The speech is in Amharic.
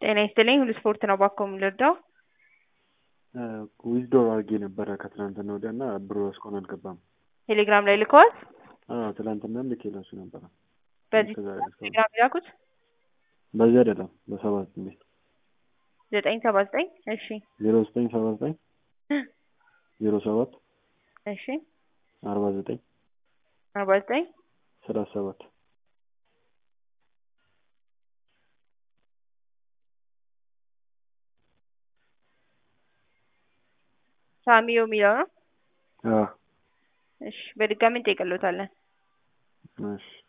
ጤና ይስጥልኝ ሁሉ ስፖርት ነው ባኮ የምልርዳው ዊዝዶር አድርጌ ነበረ ከትናንትና ወዲያ እና ብሩ እስካሁን አልገባም። ቴሌግራም ላይ ልከዋል። አዎ ትናንትና ልኬ ላሱ ነበረ። በዚህ እስከ ዛሬ እስካሁን- ቴሌግራም ይላኩት በዚህ አይደለም በሰባት ስሜት ዘጠኝ ሰባ ዘጠኝ እሺ ዜሮ ዘጠኝ ሰባ ዘጠኝ ዜሮ ሰባት እሺ አርባ ዘጠኝ አርባ ዘጠኝ ሰላሳ ሰባት ሳሚዮ የሚለው ነው። አዎ እሺ በድጋሚ እንጠይቅልዎታለን። እሺ